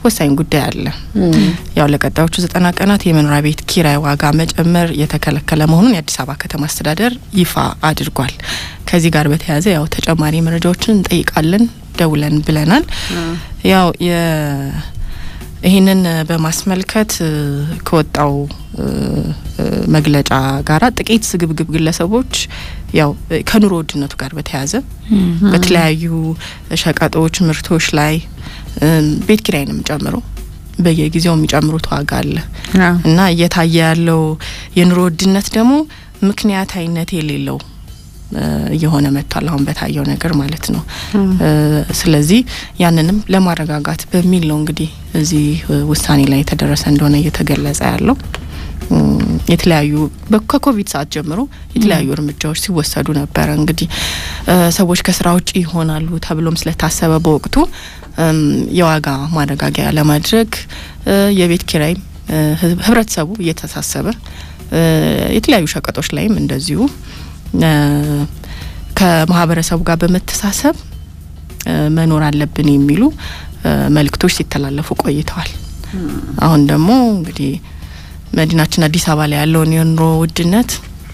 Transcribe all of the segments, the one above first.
ወሳኝ ጉዳይ አለ። ያው ለቀጣዮቹ ዘጠና ቀናት የመኖሪያ ቤት ኪራይ ዋጋ መጨመር የተከለከለ መሆኑን የአዲስ አበባ ከተማ አስተዳደር ይፋ አድርጓል። ከዚህ ጋር በተያያዘ ያው ተጨማሪ መረጃዎችን እንጠይቃለን ደውለን ብለናል። ያው ይህንን በማስመልከት ከወጣው መግለጫ ጋራ ጥቂት ስግብግብ ግለሰቦች ያው ከኑሮ ውድነቱ ጋር በተያያዘ በተለያዩ ሸቀጦች፣ ምርቶች ላይ ቤት ኪራይንም ጨምሮ በየጊዜው የሚጨምሩት ዋጋ አለ እና እየታየ ያለው የኑሮ ውድነት ደግሞ ምክንያታዊነት የሌለው እየሆነ መጥቷል። አሁን በታየው ነገር ማለት ነው። ስለዚህ ያንንም ለማረጋጋት በሚል ነው እንግዲህ እዚህ ውሳኔ ላይ የተደረሰ እንደሆነ እየተገለጸ ያለው። የተለያዩ ከኮቪድ ሰዓት ጀምሮ የተለያዩ እርምጃዎች ሲወሰዱ ነበረ። እንግዲህ ሰዎች ከስራ ውጭ ይሆናሉ ተብሎም ስለታሰበ በወቅቱ የዋጋ ማረጋጊያ ለማድረግ የቤት ኪራይም ህብረተሰቡ እየተሳሰበ የተለያዩ ሸቀጦች ላይም እንደዚሁ ከማህበረሰቡ ጋር በመተሳሰብ መኖር አለብን የሚሉ መልእክቶች ሲተላለፉ ቆይተዋል። አሁን ደግሞ እንግዲህ መዲናችን አዲስ አበባ ላይ ያለውን የኑሮ ውድነት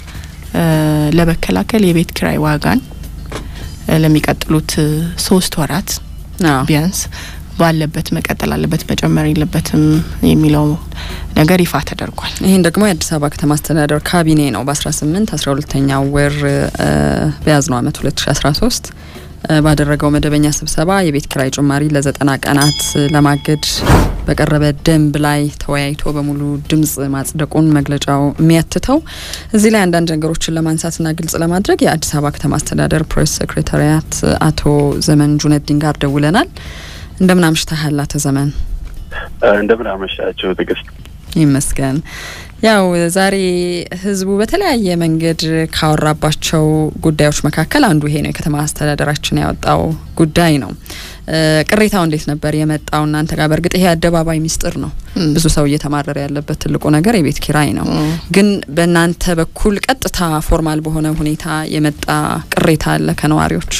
ለመከላከል የቤት ኪራይ ዋጋን ለሚቀጥሉት ሶስት ወራት ቢያንስ ባለበት መቀጠል አለበት፣ መጨመር የለበትም የሚለው ነገር ይፋ ተደርጓል። ይህን ደግሞ የአዲስ አበባ ከተማ አስተዳደር ካቢኔ ነው በአስራ ስምንት አስራ ሁለተኛው ወር በያዝነው አመት ሁለት ሺ አስራ ሶስት ባደረገው መደበኛ ስብሰባ የቤት ኪራይ ጭማሪ ለዘጠና ቀናት ለማገድ በቀረበ ደንብ ላይ ተወያይቶ በሙሉ ድምጽ ማጽደቁን መግለጫው የሚያትተው። እዚህ ላይ አንዳንድ ነገሮችን ለማንሳትና ግልጽ ለማድረግ የአዲስ አበባ ከተማ አስተዳደር ፕሬስ ሴክሬታሪያት አቶ ዘመን ጁነዲን ጋር ደውለናል። እንደምን አምሽተሃል አቶ ዘመን? እንደምን አመሻቸው ትዕግስት። ይመስገን። ያው ዛሬ ህዝቡ በተለያየ መንገድ ካወራባቸው ጉዳዮች መካከል አንዱ ይሄ ነው። የከተማ አስተዳደራችን ያወጣው ጉዳይ ነው። ቅሬታው እንዴት ነበር የመጣው እናንተ ጋር? በእርግጥ ይሄ አደባባይ ሚስጥር ነው። ብዙ ሰው እየተማረረ ያለበት ትልቁ ነገር የቤት ኪራይ ነው። ግን በእናንተ በኩል ቀጥታ ፎርማል በሆነ ሁኔታ የመጣ ቅሬታ አለ ከነዋሪዎች?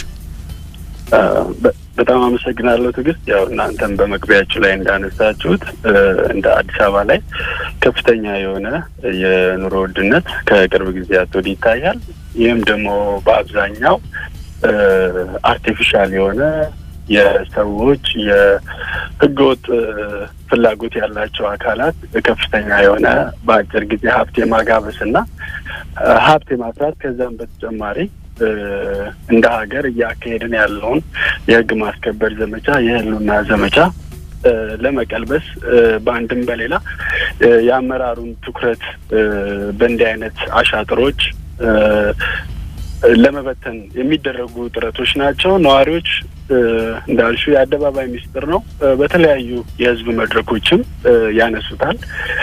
በጣም አመሰግናለሁ ትዕግስት። ያው እናንተም በመግቢያችሁ ላይ እንዳነሳችሁት እንደ አዲስ አበባ ላይ ከፍተኛ የሆነ የኑሮ ውድነት ከቅርብ ጊዜያት ወዲህ ይታያል። ይህም ደግሞ በአብዛኛው አርቲፊሻል የሆነ የሰዎች የህገወጥ ፍላጎት ያላቸው አካላት ከፍተኛ የሆነ በአጭር ጊዜ ሀብት የማጋበስ እና ሀብት የማፍራት ከዛም በተጨማሪ እንደ ሀገር እያካሄድን ያለውን የህግ ማስከበር ዘመቻ የህልውና ዘመቻ ለመቀልበስ በአንድም በሌላ የአመራሩን ትኩረት በእንዲህ አይነት አሻጥሮች ለመበተን የሚደረጉ ጥረቶች ናቸው። ነዋሪዎች እንዳልሹ የአደባባይ ሚስጥር ነው። በተለያዩ የህዝብ መድረኮችም ያነሱታል።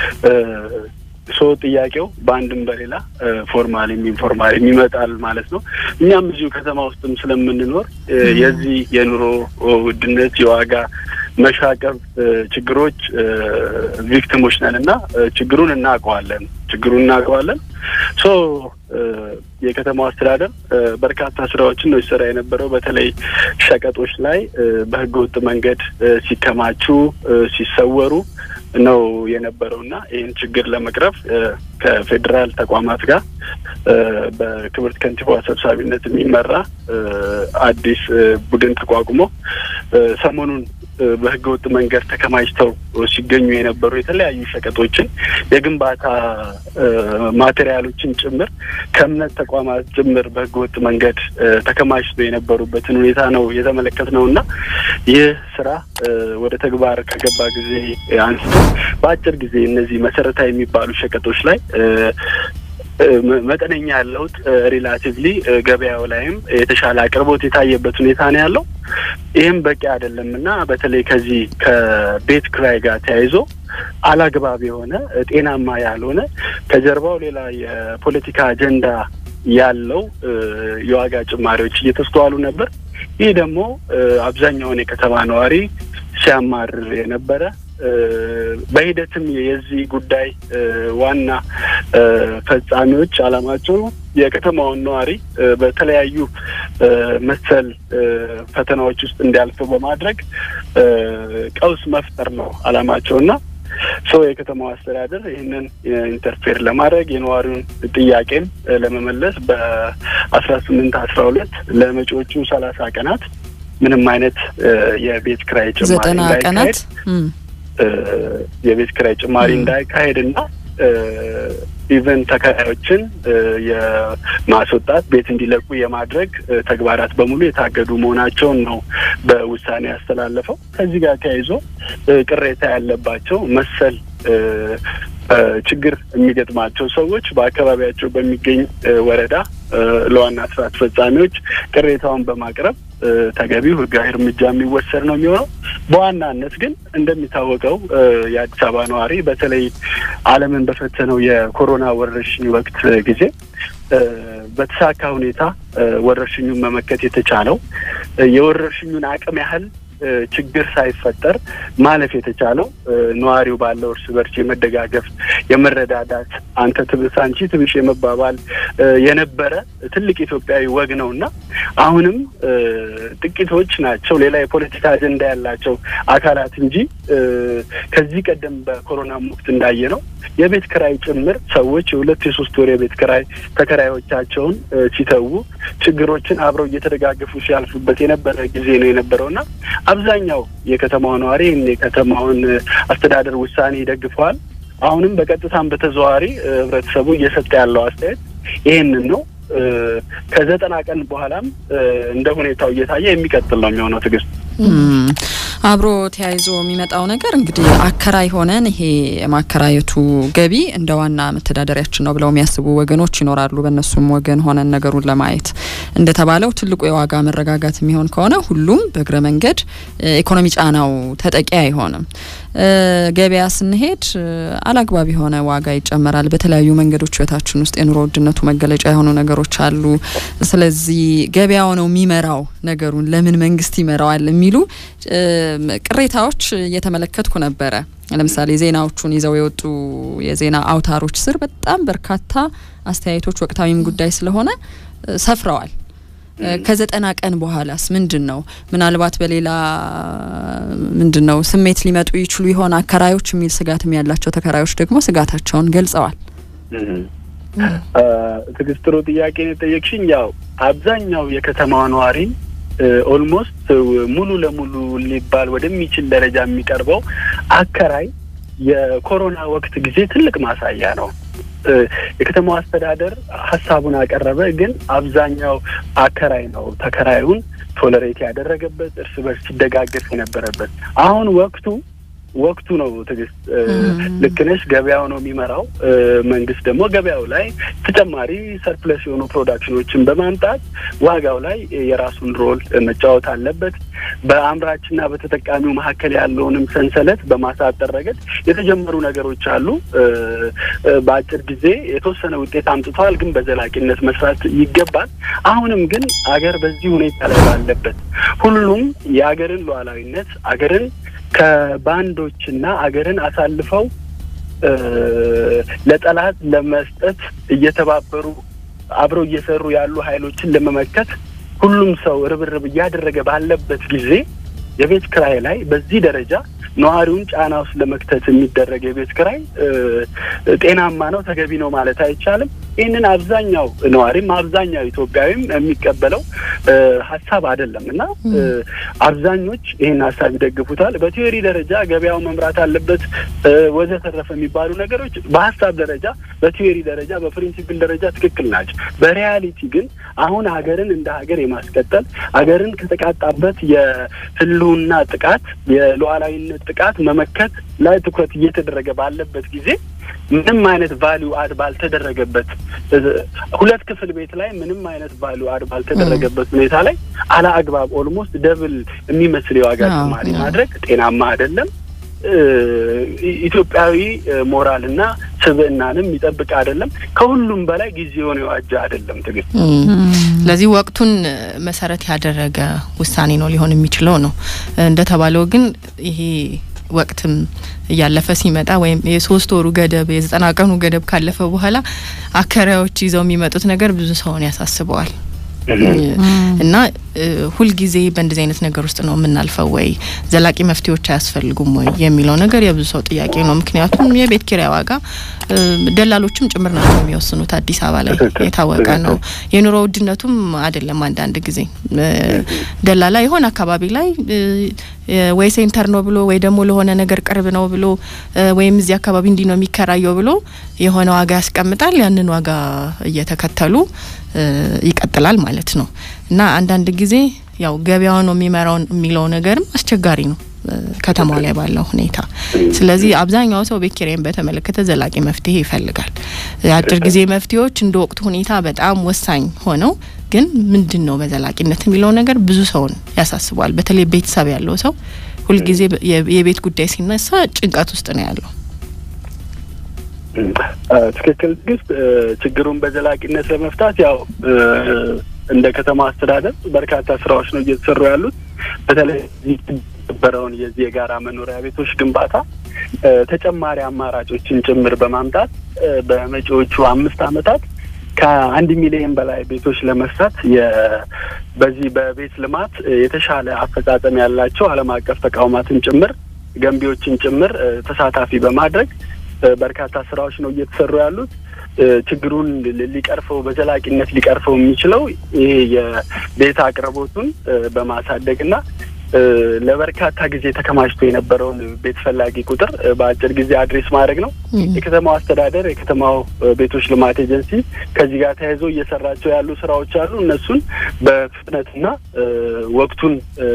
ሶ ጥያቄው በአንድም በሌላ ፎርማሊም ኢንፎርማሊም ይመጣል ማለት ነው። እኛም እዚሁ ከተማ ውስጥም ስለምንኖር የዚህ የኑሮ ውድነት የዋጋ መሻቀብ ችግሮች ቪክቲሞች ነን እና ችግሩን እናውቀዋለን ችግሩን እናውቀዋለን። ሶ የከተማው አስተዳደር በርካታ ስራዎችን ነው ሲሰራ የነበረው። በተለይ ሸቀጦች ላይ በህገ ወጥ መንገድ ሲከማቹ፣ ሲሰወሩ ነው የነበረው እና ይህን ችግር ለመቅረፍ ከፌዴራል ተቋማት ጋር በክብርት ከንቲባዋ ሰብሳቢነት የሚመራ አዲስ ቡድን ተቋቁሞ ሰሞኑን በህገ ወጥ መንገድ ተከማችተው ሲገኙ የነበሩ የተለያዩ ሸቀጦችን የግንባታ ማቴሪያሎችን ጭምር ከእምነት ተቋማት ጭምር በህገ ወጥ መንገድ ተከማችተው የነበሩበትን ሁኔታ ነው የተመለከት ነው እና ይህ ስራ ወደ ተግባር ከገባ ጊዜ አንስቶ በአጭር ጊዜ እነዚህ መሰረታዊ የሚባሉ ሸቀጦች ላይ መጠነኛ ለውጥ ሪላቲቭሊ ገበያው ላይም የተሻለ አቅርቦት የታየበት ሁኔታ ነው ያለው። ይህም በቂ አይደለም እና በተለይ ከዚህ ከቤት ክራይ ጋር ተያይዞ አላግባብ የሆነ ጤናማ ያልሆነ ከጀርባው ሌላ የፖለቲካ አጀንዳ ያለው የዋጋ ጭማሪዎች እየተስተዋሉ ነበር። ይህ ደግሞ አብዛኛውን የከተማ ነዋሪ ሲያማርር የነበረ በሂደትም የዚህ ጉዳይ ዋና ፈጻሚዎች አላማቸው የከተማውን ነዋሪ በተለያዩ መሰል ፈተናዎች ውስጥ እንዲያልፉ በማድረግ ቀውስ መፍጠር ነው አላማቸውና ሰው የከተማው አስተዳደር ይህንን ኢንተርፌር ለማድረግ የነዋሪውን ጥያቄም ለመመለስ በአስራ ስምንት አስራ ሁለት ለመጪዎቹ ሰላሳ ቀናት ምንም አይነት የቤት ክራይ ጭማሪ ዘጠና ቀናት የቤት ክራይ ጭማሪ እንዳይካሄድና ኢቨን ተከራዮችን የማስወጣት ቤት እንዲለቁ የማድረግ ተግባራት በሙሉ የታገዱ መሆናቸውን ነው በውሳኔ ያስተላለፈው። ከዚህ ጋር ተያይዞ ቅሬታ ያለባቸው መሰል ችግር የሚገጥማቸው ሰዎች በአካባቢያቸው በሚገኝ ወረዳ ለዋና ስራ አስፈጻሚዎች ቅሬታውን በማቅረብ ተገቢው ሕጋዊ እርምጃ የሚወሰድ ነው የሚሆነው። በዋናነት ግን እንደሚታወቀው የአዲስ አበባ ነዋሪ በተለይ ዓለምን በፈተነው የኮሮና ወረርሽኝ ወቅት ጊዜ በተሳካ ሁኔታ ወረርሽኙን መመከት የተቻለው የወረርሽኙን አቅም ያህል ችግር ሳይፈጠር ማለፍ የተቻለው ነዋሪው ባለው እርስ በርስ የመደጋገፍ የመረዳዳት አንተ ትብስ አንቺ ትብሽ የመባባል የነበረ ትልቅ ኢትዮጵያዊ ወግ ነው እና አሁንም ጥቂቶች ናቸው ሌላ የፖለቲካ አጀንዳ ያላቸው አካላት እንጂ ከዚህ ቀደም በኮሮና ወቅት እንዳየ ነው የቤት ክራይ ጭምር ሰዎች የሁለት የሶስት ወር የቤት ክራይ ተከራዮቻቸውን ሲተዉ ችግሮችን አብረው እየተደጋገፉ ሲያልፉበት የነበረ ጊዜ ነው የነበረውና አብዛኛው የከተማው ነዋሪ ይህን የከተማውን አስተዳደር ውሳኔ ይደግፈዋል። አሁንም በቀጥታም በተዘዋዋሪ ህብረተሰቡ እየሰጠ ያለው አስተያየት ይህንን ነው። ከዘጠና ቀን በኋላም እንደ ሁኔታው እየታየ የሚቀጥል ነው የሚሆነው። ትዕግስት አብሮ ተያይዞ የሚመጣው ነገር እንግዲህ አከራይ ሆነን ይሄ የማከራየቱ ገቢ እንደ ዋና መተዳደሪያችን ነው ብለው የሚያስቡ ወገኖች ይኖራሉ። በእነሱም ወገን ሆነን ነገሩን ለማየት እንደተባለው ትልቁ የዋጋ መረጋጋት የሚሆን ከሆነ ሁሉም በእግረ መንገድ ኢኮኖሚ ጫናው ተጠቂ አይሆንም። ገበያ ስንሄድ አላግባብ የሆነ ዋጋ ይጨመራል። በተለያዩ መንገዶች ህይወታችን ውስጥ የኑሮ ውድነቱ መገለጫ የሆኑ ነገሮች አሉ። ስለዚህ ገበያው ነው የሚመራው ነገሩን ለምን መንግስት ይመራዋል የሚሉ ቅሬታዎች እየተመለከትኩ ነበረ። ለምሳሌ ዜናዎቹን ይዘው የወጡ የዜና አውታሮች ስር በጣም በርካታ አስተያየቶች ወቅታዊም ጉዳይ ስለሆነ ሰፍረዋል። ከዘጠና ቀን በኋላስ ምንድን ነው? ምናልባት በሌላ ምንድን ነው ስሜት ሊመጡ ይችሉ ይሆን አከራዮች የሚል ስጋትም ያላቸው ተከራዮች ደግሞ ስጋታቸውን ገልጸዋል። ትዕግስት፣ ጥሩ ጥያቄ ነው የጠየቅሽኝ። ያው አብዛኛው የከተማዋ ነዋሪ ኦልሞስት ሙሉ ለሙሉ ሊባል ወደሚችል ደረጃ የሚቀርበው አከራይ የኮሮና ወቅት ጊዜ ትልቅ ማሳያ ነው። የከተማው አስተዳደር ሀሳቡን አቀረበ፣ ግን አብዛኛው አከራይ ነው ተከራዩን ቶለሬት ያደረገበት እርስ በርስ ሲደጋገፍ የነበረበት። አሁን ወቅቱ ወቅቱ ነው ትዕግስት፣ ልክ ነሽ። ገበያው ነው የሚመራው። መንግስት ደግሞ ገበያው ላይ ተጨማሪ ሰርፕለስ የሆኑ ፕሮዳክሽኖችን በማምጣት ዋጋው ላይ የራሱን ሮል መጫወት አለበት። በአምራችና በተጠቃሚው መካከል ያለውንም ሰንሰለት በማሳጠር ረገድ የተጀመሩ ነገሮች አሉ። በአጭር ጊዜ የተወሰነ ውጤት አምጥተዋል፣ ግን በዘላቂነት መስራት ይገባል። አሁንም ግን አገር በዚህ ሁኔታ ላይ ባለበት ሁሉም የአገርን ሉዓላዊነት አገርን ከባንዶችና አገርን አሳልፈው ለጠላት ለመስጠት እየተባበሩ አብረው እየሰሩ ያሉ ኃይሎችን ለመመከት ሁሉም ሰው ርብርብ እያደረገ ባለበት ጊዜ የቤት ክራይ ላይ በዚህ ደረጃ ነዋሪውን ጫና ውስጥ ለመክተት የሚደረግ የቤት ክራይ ጤናማ ነው፣ ተገቢ ነው ማለት አይቻልም። ይህንን አብዛኛው ነዋሪም አብዛኛው ኢትዮጵያዊም የሚቀበለው ሀሳብ አይደለም እና አብዛኞች ይህን ሀሳብ ይደግፉታል። በቲዮሪ ደረጃ ገበያው መምራት አለበት ወዘተረፈ የሚባሉ ነገሮች በሀሳብ ደረጃ፣ በቲዮሪ ደረጃ፣ በፕሪንሲፕል ደረጃ ትክክል ናቸው። በሪያሊቲ ግን አሁን ሀገርን እንደ ሀገር የማስቀጠል ሀገርን ከተቃጣበት የህልውና ጥቃት የሉዓላዊነት ጥቃት መመከት ላይ ትኩረት እየተደረገ ባለበት ጊዜ ምንም አይነት ቫሊዩ አድ ባልተደረገበት ሁለት ክፍል ቤት ላይ ምንም አይነት ቫሊዩ አድ ባልተደረገበት ሁኔታ ላይ አላ አግባብ ኦልሞስት ደብል የሚመስል የዋጋ ጭማሪ ማድረግ ጤናማ አይደለም። ኢትዮጵያዊ ሞራልና ስብዕናንም የሚጠብቅ አይደለም። ከሁሉም በላይ ጊዜውን የዋጀ አይደለም። ትግል ስለዚህ ወቅቱን መሰረት ያደረገ ውሳኔ ነው ሊሆን የሚችለው ነው። እንደተባለው ግን ይሄ ወቅትም እያለፈ ሲመጣ ወይም የሶስት ወሩ ገደብ የዘጠና ቀኑ ገደብ ካለፈ በኋላ አከራዮች ይዘው የሚመጡት ነገር ብዙ ሰውን ያሳስበዋል። እና ሁልጊዜ በእንደዚህ አይነት ነገር ውስጥ ነው የምናልፈው ወይ ዘላቂ መፍትሄዎች አያስፈልጉም ወይ የሚለው ነገር የብዙ ሰው ጥያቄ ነው። ምክንያቱም የቤት ኪራይ ዋጋ ደላሎችም ጭምር ናቸው የሚወስኑት። አዲስ አበባ ላይ የታወቀ ነው። የኑሮ ውድነቱም አይደለም። አንዳንድ ጊዜ ደላላ የሆነ አካባቢ ላይ ወይ ሴንተር ነው ብሎ ወይ ደግሞ ለሆነ ነገር ቅርብ ነው ብሎ ወይም እዚህ አካባቢ እንዲህ ነው የሚከራየው ብሎ የሆነ ዋጋ ያስቀምጣል። ያንን ዋጋ እየተከተሉ ይቀጥላል ማለት ነው እና አንዳንድ ጊዜ ያው ገበያው ነው የሚመራው የሚለው ነገርም አስቸጋሪ ነው ከተማው ላይ ባለው ሁኔታ። ስለዚህ አብዛኛው ሰው ቤት ኪራይን በተመለከተ ዘላቂ መፍትሄ ይፈልጋል። የአጭር ጊዜ መፍትሄዎች እንደ ወቅቱ ሁኔታ በጣም ወሳኝ ሆነው ግን ምንድን ነው በዘላቂነት የሚለው ነገር ብዙ ሰውን ያሳስበዋል። በተለይ ቤተሰብ ያለው ሰው ሁልጊዜ የቤት ጉዳይ ሲነሳ ጭንቀት ውስጥ ነው ያለው። ትክክል ግስት ችግሩን በዘላቂነት ለመፍታት ያው እንደ ከተማ አስተዳደር በርካታ ስራዎች ነው እየተሰሩ ያሉት። በተለይ የነበረውን የዚህ የጋራ መኖሪያ ቤቶች ግንባታ ተጨማሪ አማራጮችን ጭምር በማምጣት በመጪዎቹ አምስት ዓመታት ከአንድ ሚሊዮን በላይ ቤቶች ለመስራት በዚህ በቤት ልማት የተሻለ አፈጻጸም ያላቸው ዓለም አቀፍ ተቋማትን ጭምር ገንቢዎችን ጭምር ተሳታፊ በማድረግ በርካታ ስራዎች ነው እየተሰሩ ያሉት። ችግሩን ሊቀርፈው በዘላቂነት ሊቀርፈው የሚችለው ይሄ የቤት አቅርቦቱን በማሳደግ እና ለበርካታ ጊዜ ተከማችቶ የነበረውን ቤት ፈላጊ ቁጥር በአጭር ጊዜ አድሬስ ማድረግ ነው። የከተማው አስተዳደር የከተማው ቤቶች ልማት ኤጀንሲ ከዚህ ጋር ተያይዞ እየሰራቸው ያሉ ስራዎች አሉ። እነሱን በፍጥነትና ወቅቱን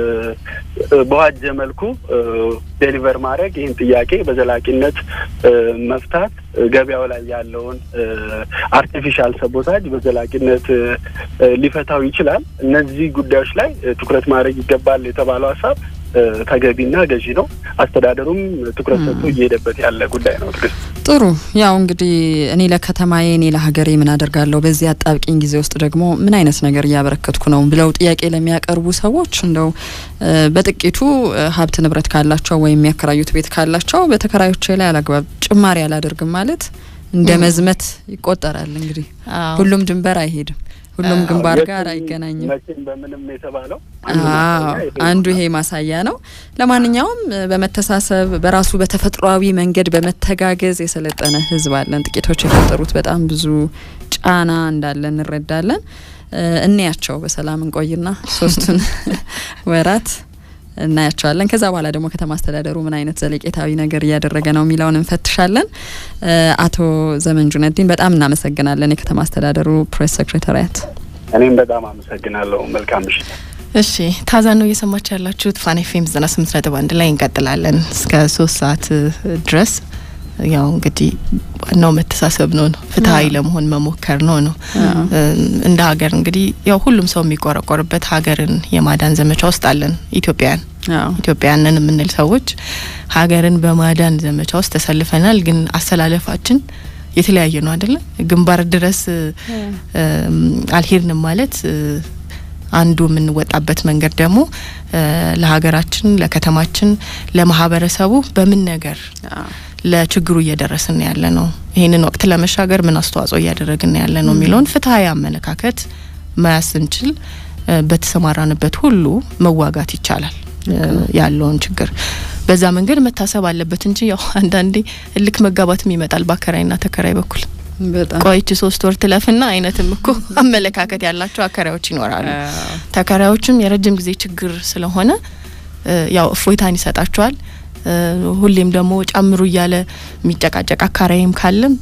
በዋጀ መልኩ ዴሊቨር ማድረግ ይህን ጥያቄ በዘላቂነት መፍታት ገበያው ላይ ያለውን አርቲፊሻል ሰቦታጅ በዘላቂነት ሊፈታው ይችላል። እነዚህ ጉዳዮች ላይ ትኩረት ማድረግ ይገባል የተባለው ሀሳብ ተገቢና ገዢ ነው። አስተዳደሩም ትኩረት ሰጥቶ እየሄደበት ያለ ጉዳይ ነው። ትግስት ጥሩ። ያው እንግዲህ እኔ ለከተማዬ እኔ ለሀገሬ ምን አደርጋለሁ፣ በዚህ አጣብቂኝ ጊዜ ውስጥ ደግሞ ምን አይነት ነገር እያበረከትኩ ነው ብለው ጥያቄ ለሚያቀርቡ ሰዎች እንደው በጥቂቱ ሀብት ንብረት ካላቸው ወይም የሚያከራዩት ቤት ካላቸው በተከራዮቼ ላይ አላግባብ ጭማሪ አላደርግም ማለት እንደ መዝመት ይቆጠራል። እንግዲህ ሁሉም ድንበር አይሄድም። ሁሉም ግንባር ጋር አይገናኝም። መቼም በምንም የተባለው አንዱ ይሄ ማሳያ ነው። ለማንኛውም በመተሳሰብ በራሱ በተፈጥሯዊ መንገድ በመተጋገዝ የሰለጠነ ሕዝብ አለን። ጥቂቶች የፈጠሩት በጣም ብዙ ጫና እንዳለ እንረዳለን። እንያቸው በሰላም እንቆይና ሶስቱን ወራት እናያቸዋለን። ከዛ በኋላ ደግሞ ከተማ አስተዳደሩ ምን አይነት ዘለቄታዊ ነገር እያደረገ ነው የሚለውን እንፈትሻለን። አቶ ዘመን ጁነዲን በጣም እናመሰግናለን። የከተማ አስተዳደሩ ፕሬስ ሴክሬታሪያት። እኔም በጣም አመሰግናለሁ። መልካም ምሽት። እሺ ታዛ ነው እየሰማችሁ ያላችሁት ፋን ኤፍኤም ዘጠና ስምንት ነጥብ አንድ ላይ እንቀጥላለን እስከ ሶስት ሰዓት ድረስ ያው እንግዲህ ዋናው መተሳሰብ ነው ነው ፍትሀዊ ለመሆን መሞከር ነው ነው እንደ ሀገር እንግዲህ ያው ሁሉም ሰው የሚቆረቆርበት ሀገርን የማዳን ዘመቻ ውስጥ አለን ኢትዮጵያውያን ኢትዮጵያውያንን የምንል ሰዎች ሀገርን በማዳን ዘመቻ ውስጥ ተሰልፈናል። ግን አሰላለፋችን የተለያየ ነው አይደለም። ግንባር ድረስ አልሄድንም ማለት አንዱ የምንወጣበት መንገድ ደግሞ ለሀገራችን፣ ለከተማችን፣ ለማህበረሰቡ በምን ነገር ለችግሩ እየደረስን ያለ ነው፣ ይህንን ወቅት ለመሻገር ምን አስተዋጽኦ እያደረግን ያለ ነው የሚለውን ፍትሀዊ አመለካከት መያዝ ስንችል በተሰማራንበት ሁሉ መዋጋት ይቻላል ያለውን ችግር በዛ መንገድ መታሰብ አለበት እንጂ ያው አንዳንዴ እልክ መጋባትም ይመጣል በአከራይና ተከራይ በኩል ቆይች ሶስት ወር ትለፍና አይነትም እኮ አመለካከት ያላቸው አከራዮች ይኖራሉ። ተከራዮችም የረጅም ጊዜ ችግር ስለሆነ ያው እፎይታን ይሰጣቸዋል። ሁሌም ደግሞ ጨምሩ እያለ የሚጨቃጨቅ አካራይም ካለም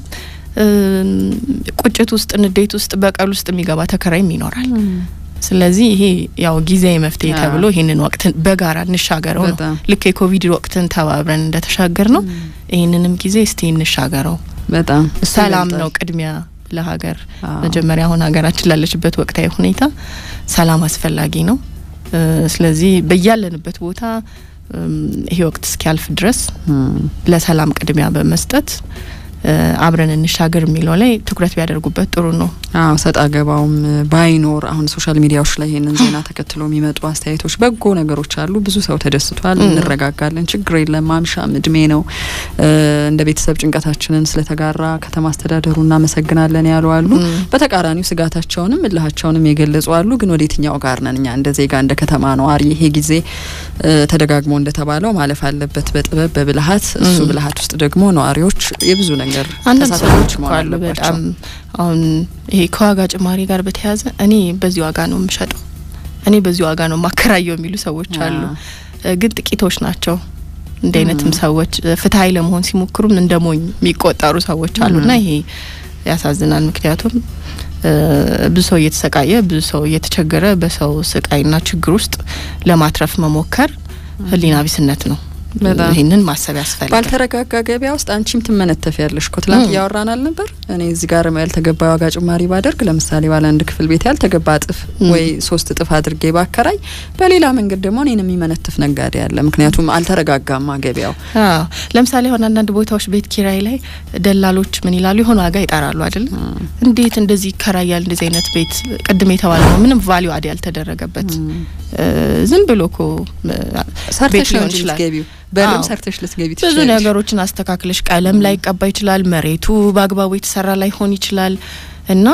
ቁጭት ውስጥ፣ ንዴት ውስጥ፣ በቀል ውስጥ የሚገባ ተከራይም ይኖራል። ስለዚህ ይሄ ያው ጊዜያዊ መፍትሄ ተብሎ ይህንን ወቅትን በጋራ እንሻገረው ነው። ልክ የኮቪድ ወቅትን ተባብረን እንደተሻገር ነው ይህንንም ጊዜ እስቲ እንሻገረው። በጣም ሰላም ነው ቅድሚያ ለሀገር መጀመሪያ አሁን ሀገራችን ላለችበት ወቅታዊ ሁኔታ ሰላም አስፈላጊ ነው። ስለዚህ በያለንበት ቦታ ይሄ ወቅት እስኪያልፍ ድረስ ለሰላም ቅድሚያ በመስጠት አብረን እንሻገር የሚለው ላይ ትኩረት ቢያደርጉበት ጥሩ ነው። አዎ ሰጣ ገባውም ባይኖር አሁን ሶሻል ሚዲያዎች ላይ ይሄንን ዜና ተከትሎ የሚመጡ አስተያየቶች በጎ ነገሮች አሉ። ብዙ ሰው ተደስቷል። እንረጋጋለን፣ ችግር የለም፣ ማምሻም እድሜ ነው። እንደ ቤተሰብ ጭንቀታችንን ስለተጋራ ከተማ አስተዳደሩ እናመሰግናለን ያሉ አሉ። በተቃራኒው ስጋታቸውንም እልሃቸውንም የገለጹ አሉ። ግን ወደ የትኛው ጋር ነን እኛ እንደ ዜጋ እንደ ከተማ ነዋሪ? ይሄ ጊዜ ተደጋግሞ እንደተባለው ማለፍ አለበት በጥበብ በብልሃት። እሱ ብልሃት ውስጥ ደግሞ ነዋሪዎች የብዙ ነገር ተሳታፊዎች መሆን አለባቸው። አሁን ይሄ ከዋጋ ጭማሪ ጋር በተያያዘ እኔ በዚህ ዋጋ ነው የምሸጠው፣ እኔ በዚህ ዋጋ ነው ማከራየው የሚሉ ሰዎች አሉ። ግን ጥቂቶች ናቸው። እንደ አይነትም ሰዎች ፍትሀዊ ለመሆን ሲሞክሩም እንደ ሞኝ የሚቆጠሩ ሰዎች አሉና ይሄ ያሳዝናል። ምክንያቱም ብዙ ሰው እየተሰቃየ ብዙ ሰው እየተቸገረ በሰው ስቃይና ችግር ውስጥ ለማትረፍ መሞከር ሕሊና ቢስነት ነው። ይህንን ማሰብ ያስፈልጋል። ባልተረጋጋ ገበያ ውስጥ አንቺም ትመነተፍ ያለሽ እኮ ትላንት እያወራን አልነበር? እኔ እዚህ ጋር ያልተገባ ዋጋ ጭማሪ ባደርግ ለምሳሌ ባለ አንድ ክፍል ቤት ያልተገባ እጥፍ ወይ ሶስት እጥፍ አድርጌ ባከራይ፣ በሌላ መንገድ ደግሞ እኔን የሚመነትፍ ነጋዴ አለ። ምክንያቱም አልተረጋጋማ ገበያው። ለምሳሌ አሁን አንዳንድ ቦታዎች ቤት ኪራይ ላይ ደላሎች ምን ይላሉ? የሆነ ዋጋ ይጠራሉ አይደለ? እንዴት እንደዚህ ይከራያል? እንደዚህ አይነት ቤት ቅድም የተባለ ነው ምንም ቫሊዩ አድ ያልተደረገበት ዝም ብሎ እኮ ሰርተሽ ነው እንጂ ልትገቢው በደም ሰርተሽ ልትገቢ ብዙ ነገሮችን አስተካክለሽ ቀለም ላይ ይቀባ ይችላል። መሬቱ በአግባቡ የተሰራ ላይሆን ይችላል። እና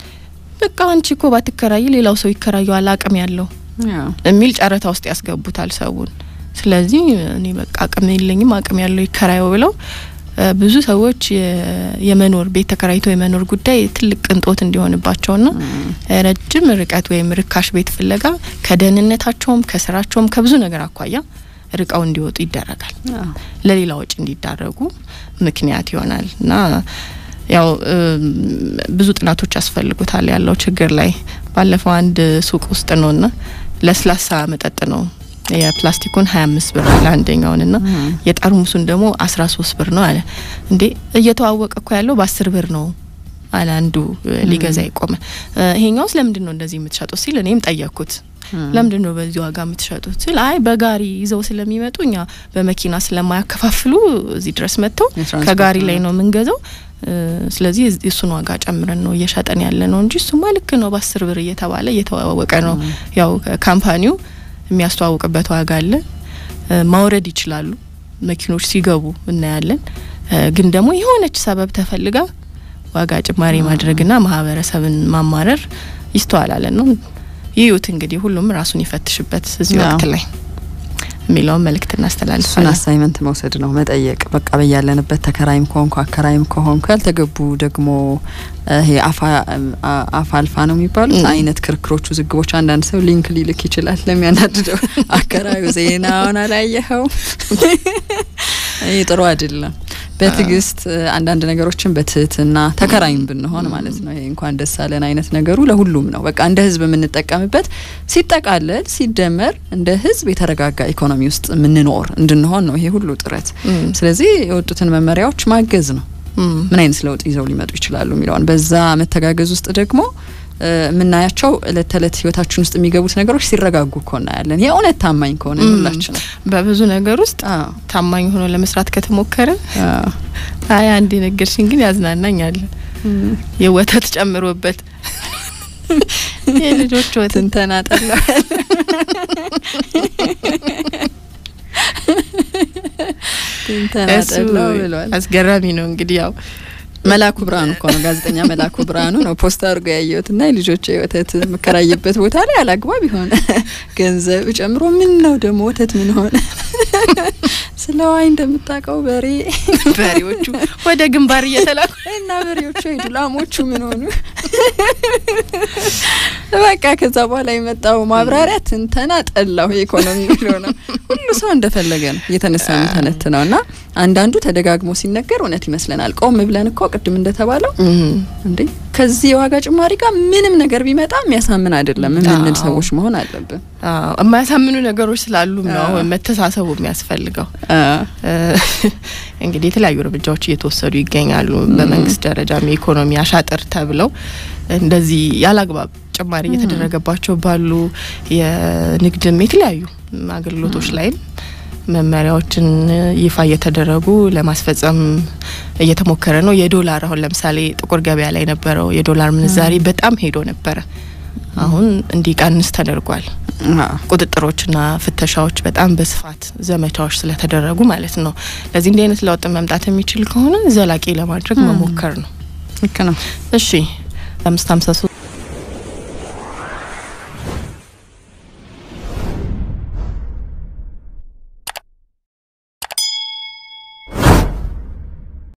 በቃ አንቺ እኮ ባትከራይ ሌላው ሰው ይከራየዋል አቅም ያለው የሚል ጨረታ ውስጥ ያስገቡታል ሰውን። ስለዚህ እኔ በቃ አቅም የለኝም አቅም ያለው ይከራየው ብለው ብዙ ሰዎች የመኖር ቤት ተከራይቶ የመኖር ጉዳይ ትልቅ ቅንጦት እንዲሆንባቸውና ረጅም ርቀት ወይም ርካሽ ቤት ፍለጋ ከደህንነታቸውም ከስራቸውም ከብዙ ነገር አኳያ ርቀው እንዲወጡ ይደረጋል። ለሌላ ወጪ እንዲዳረጉ ምክንያት ይሆናል እና ያው ብዙ ጥናቶች ያስፈልጉታል ያለው ችግር ላይ። ባለፈው አንድ ሱቅ ውስጥ ነውና ለስላሳ መጠጥ ነው የፕላስቲኩን ሀያ አምስት ብር አለ አንደኛውን ና የጠርሙሱን ደግሞ አስራ ሶስት ብር ነው አለ። እንዴ እየተዋወቀ እኮ ያለው በአስር ብር ነው አለ አንዱ ሊገዛ ይቆመ። ይሄኛውስ ለምንድን ነው እንደዚህ የምትሸጡት ሲል እኔም ጠየቅኩት። ለምንድን ነው በዚህ ዋጋ የምትሸጡት ሲል አይ በጋሪ ይዘው ስለሚመጡ እኛ በመኪና ስለማያከፋፍሉ እዚህ ድረስ መጥተው ከጋሪ ላይ ነው የምንገዛው። ስለዚህ እሱን ዋጋ ጨምረን ነው እየሸጠን ያለ ነው እንጂ እሱማ ልክ ነው በአስር ብር እየተባለ እየተዋወቀ ነው። ያው ካምፓኒው የሚያስተዋውቅበት ዋጋ አለ። ማውረድ ይችላሉ መኪኖች ሲገቡ እናያለን። ግን ደግሞ የሆነች ሰበብ ተፈልጋ ዋጋ ጭማሪ ማድረግና ማህበረሰብን ማማረር ይስተዋላል ነው። ይዩት እንግዲህ ሁሉም ራሱን ይፈትሽበት እዚህ ወቅት ላይ የሚለውን መልእክት እናስተላልፋለን። እሱን አሳይመንት መውሰድ ነው መጠየቅ። በቃ በያለንበት ተከራይም ከሆንኩ አከራይም ከሆንኩ ያልተገቡ ደግሞ ይሄ አፋ አልፋ ነው የሚባሉት አይነት ክርክሮች፣ ውዝግቦች አንዳንድ ሰው ሊንክ ሊልክ ይችላል ለሚያናድደው አከራዩ ዜናውን አላየኸው። ይህ ጥሩ አይደለም። በትዕግስት አንዳንድ ነገሮችን በትህትና ተከራይም ብንሆን ማለት ነው። ይሄ እንኳን ደስ አለን አይነት ነገሩ ለሁሉም ነው። በቃ እንደ ህዝብ የምንጠቀምበት ሲጠቃለል ሲደመር እንደ ህዝብ የተረጋጋ ኢኮኖሚ ውስጥ የምንኖር እንድንሆን ነው ይሄ ሁሉ ጥረት። ስለዚህ የወጡትን መመሪያዎች ማገዝ ነው። ምን አይነት ለውጥ ይዘው ሊመጡ ይችላሉ የሚለውን በዛ መተጋገዝ ውስጥ ደግሞ የምናያቸው እለት ተእለት ህይወታችን ውስጥ የሚገቡት ነገሮች ሲረጋጉ እኮ እናያለን። የእውነት ታማኝ ከሆነ ሁላችን በብዙ ነገር ውስጥ ታማኝ ሆኖ ለመስራት ከተሞከረ አይ አንድ ነገርሽን ግን ያዝናናኛል። የወተት ጨምሮበት የልጆች ወተት እንተናጠለዋል እንተናጠለው ብሏል። አስገራሚ ነው እንግዲህ ያው መላኩ ብርሃኑ እኮ ነው ጋዜጠኛ መላኩ ብርሃኑ ነው ፖስት አድርጎ ያየሁት እና የልጆች ወተት የምከራይበት ቦታ ላይ አላግባብ የሆነ ገንዘብ ጨምሮ ምን ነው ደግሞ ወተት ምን ሆነ ስለ ዋይ እንደምታውቀው በሬ በሬዎቹ ወደ ግንባር እየተላኩ እና በሬዎቹ ሄዱ ላሞቹ ምን ሆኑ በቃ ከዛ በኋላ የመጣው ማብራሪያ ትንተና ጠላሁ የኢኮኖሚ ብሎ ነው ሁሉ ሰው እንደፈለገ ነው እየተነሳ የሚተነት ነው እና አንዳንዱ ተደጋግሞ ሲነገር እውነት ይመስለናል ቆም ብለን እኮ ቅድም እንደተባለው እንዴ ከዚህ የዋጋ ጭማሪ ጋር ምንም ነገር ቢመጣ የሚያሳምን አይደለም የምንል ሰዎች መሆን አለብን። የማያሳምኑ ነገሮች ስላሉም ነው መተሳሰቡ የሚያስፈልገው። እንግዲህ የተለያዩ እርምጃዎች እየተወሰዱ ይገኛሉ። በመንግስት ደረጃም የኢኮኖሚ አሻጥር ተብለው እንደዚህ ያላግባብ ጭማሪ እየተደረገባቸው ባሉ የንግድም የተለያዩ አገልግሎቶች ላይም መመሪያዎችን ይፋ እየተደረጉ ለማስፈጸም እየተሞከረ ነው። የዶላር አሁን ለምሳሌ ጥቁር ገበያ ላይ ነበረው የዶላር ምንዛሬ በጣም ሄዶ ነበረ። አሁን እንዲቀንስ ተደርጓል። ቁጥጥሮችና ፍተሻዎች በጣም በስፋት ዘመቻዎች ስለተደረጉ ማለት ነው። ለዚህ እንዲህ አይነት ለውጥ መምጣት የሚችል ከሆነ ዘላቂ ለማድረግ መሞከር ነው። ልክ ነው። እሺ አምስት ሀምሳ ሶስት